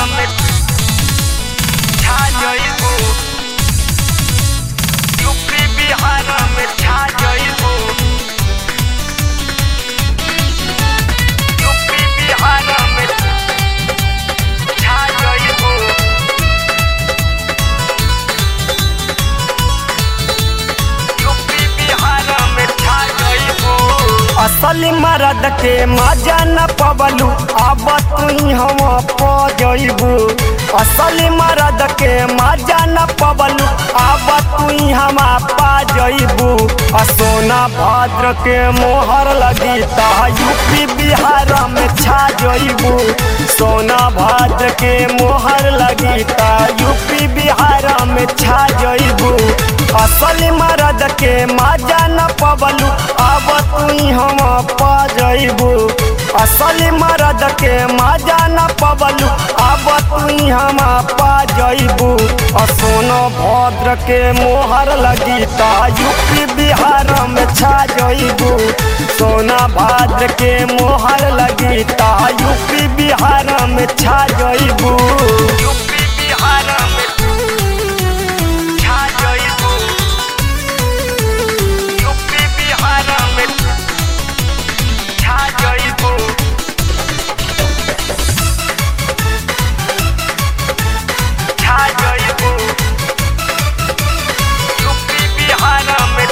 में छा जइबू यूपी बिहार में छा जइबू यूपी बिहार में छा जइबू यूपी बिहार में छा जइबू असली मरद के मजा न पबलू अब तू हम प जइबू असली मरद के मजा न पबलू अब तू हम पा जइबू आ सोना भद्र के मोहर लगी ता यूपी बिहार में छा जइबू सोना भद्र के मोहर लगी ता यूपी बिहार में छा जइबू असली मरद के मजा न पबलू अब तू हम पा जइबू असली मरद के मजा न पबलू अब तू हम पा जइबू सोनो भद्र के मोहर लगी ता यूपी बिहार में छा जइबू सोना भद्र के मोहर लगी ता यूपी बिहार में छा जइबू यूपी बिहार में छा जइबू यूपी बिहार में छा जइबू छा जइबू यूपी बिहार में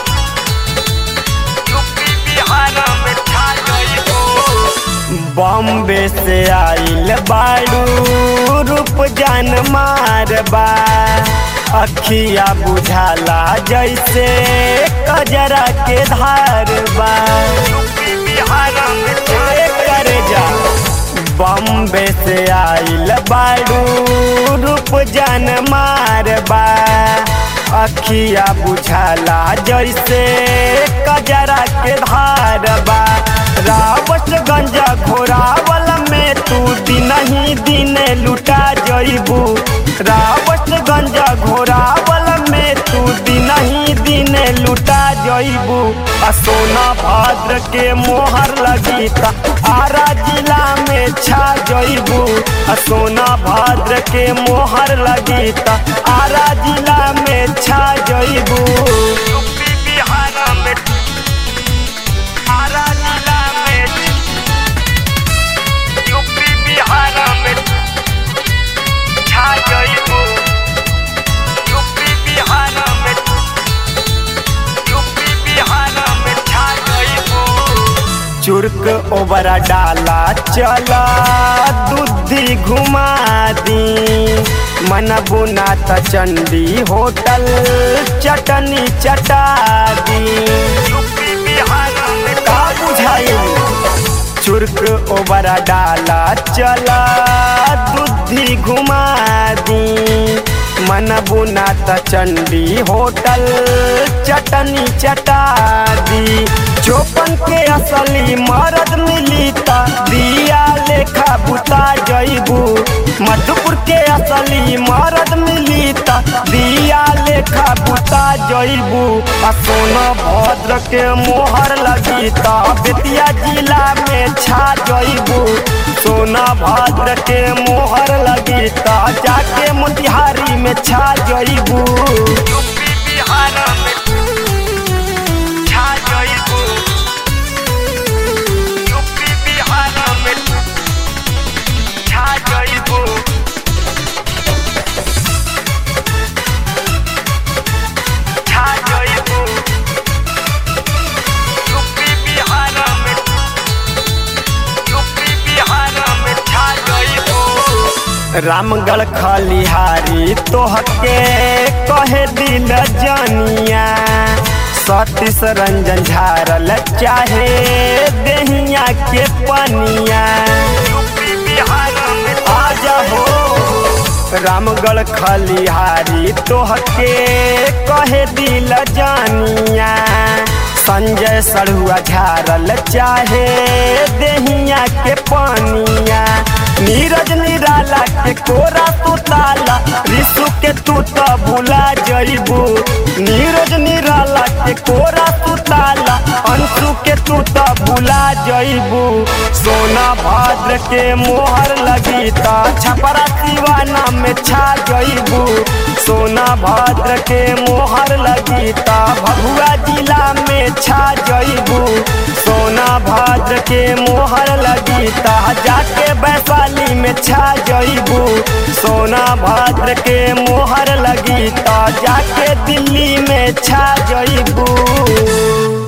यूपी बिहार में छा जइबू बॉम्बे से आइल बाड़ू रूप जान मारबा अखिया बुझाला जैसे कजरा के धार बा यूपी बिहार में छा करे जा बॉम्बे से आइल बाड़ू रूप जान मारबा अखिया बुझाला जैसे कजरा के धार बा रावतगंज घोरावल में तू दिन ही दिन लुटा जइबू रावतगंज घोरावल में तू दिन ही दिन लुटा जइबू आ सोना भद्र के मोहर लगी ता आरा जिला में छा जइबू आ सोना भद्र के मोहर लगी ता आरा जिला में छा जइबू यूपी बिहार में आरा जिला में यूपी बिहार में छा जइबू यूपी बिहार में यूपी बिहार में छा जइबू चुर्क ओबरा डाला चला दूधी घुमा दी मन बुना त चंडी होटल चटनी चटा दी यूपी बिहार में का बुझाई चुर्क ओबरा डाला चला दूधी घुमा दी मन बुना त चंडी होटल चटनी चटा दी चौपन के असली मरद मिली ता दिया लेखा बुता जइबू मधुपुर के असली मरद मिली ता दिया लेखा बुता जइबू आ सोना भद्र के मोहर लगी ता बेतिया जिला में छा जइबू सोना भद्र के मोहर लगी ता जाके मोतिहारी में छा जइबू यूपी बिहार में छा जइबू यूपी बिहार में छा जइबू छा जइबू यूपी बिहार में यूपी बिहार में छा जइबू रामगढ़ खलिहारी तोहके कहे दिल जानिया सतीश रंजन झारल चाहे देहिया के पनिया यूपी बिहार में आज हो रामगढ़ खलिहारी तोहके कहे दिल जानिया संजय सड़ुआ झारल चाहे देहिया के पानिया नीरज निराला के कोरा तू ताला रिसु के तू तो भुला जइबू नीरज निराला के कोरा तू ताला अंशु के तू तो भुला जइबू सोना भद्र के मोहर लगी ता छपरा दीवाना में छा जइबू सोना भद्र के मोहर लगी ता भभुआ जिला में छा जइबू सोना भद्र के मोहर लगी ता जाके वैशाली में छा जइबू सोना भद्र के मोहर लगी ता जाके दिल्ली में छा जइबू